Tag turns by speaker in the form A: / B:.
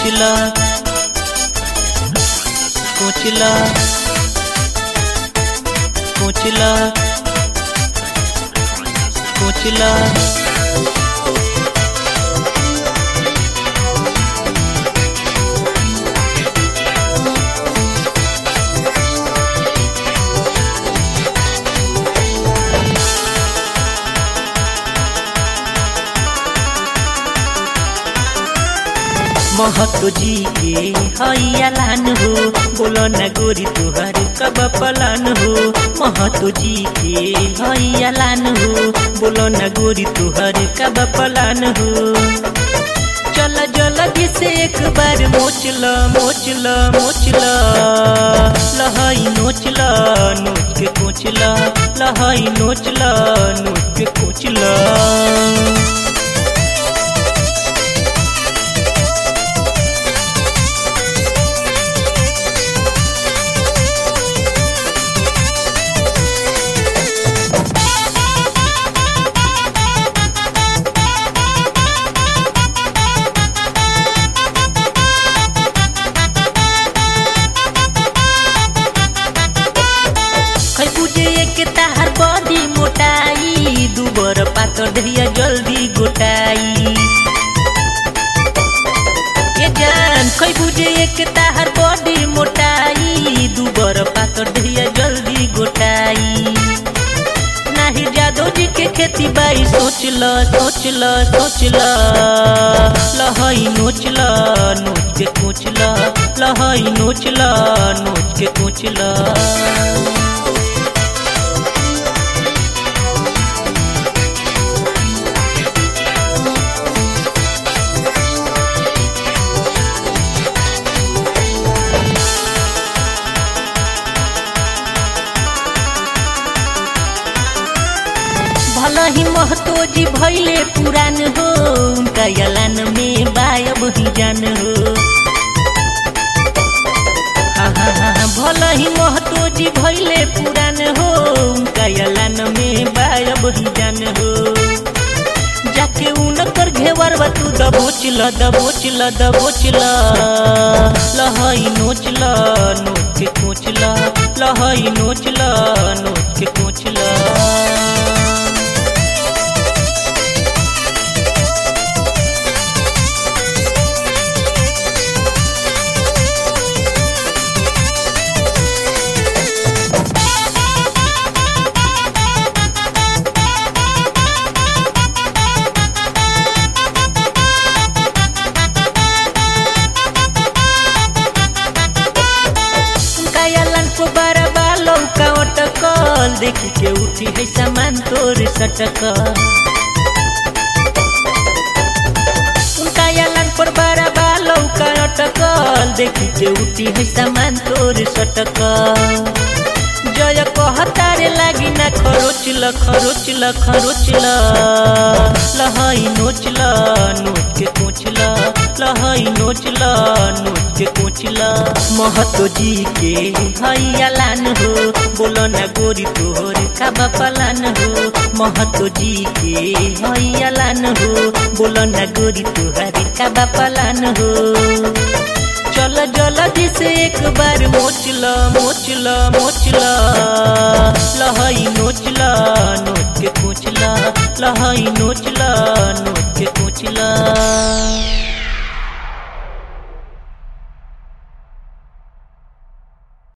A: कोचला कोचला कोचला कोचला महतो जी के हैया लान हो बोलो न गोरी तुहर कब पलान हो महतो जी के हैया लान हो बोलो न गोरी तुहर कब पलान हो चल जल्दी से एक बार मोचल मोचल मोचल लहई नोचल नोच के कोचल लहई नोचल नोच के कोचल खै बुझे एक ताहार बॉडी मोटाई दुबर पातर दहिया जल्दी गोटाई ए जान खै बुझे एक ताहार बॉडी मोटाई दुबर पातर दहिया जल्दी गोटाई नाही जादो जी के खेती बाई सोच ल सोच ल सोच ल लहई नोच ल नोच के कोच ल लहई नोच ल नोच के कोच ल भला ही महतो जी भैले पुरान हो उनका यलान में बायब ही जान हो हाँ हाँ हाँ भला ही महतो जी भैले पुरान हो उनका यलान में बायब ही जान हो जाके उनकर घेवर तू दबोच ल दबोच ल दबोच ल लहई नोच ल नोच के कोच ल लहई नोच ल नोच के कोच ल कायलन को बरबा लौका अटकल देखी के उठी है सामान तोर सटकल उनका यालन पर बरबा लौका अटकल देखी के उठी है सामान तोर सटकल जय कहतारे लागी ना खरोच ल खरोच ल खरोच ल लहई नोच ल नोच के कोच ल लहई नोच ल नोच के कोच ल महतो जी के हैया लान हो बोलो न गोरी तोहर काबा पलान हो महतो जी के हैया लान हो बोलो न गोरी तोहर काबा पलान हो चल जल्दी से एक बार मोचल मोचल मोचल लहई नोचल नोच के कोचल लहई नोचल नोच के कोचल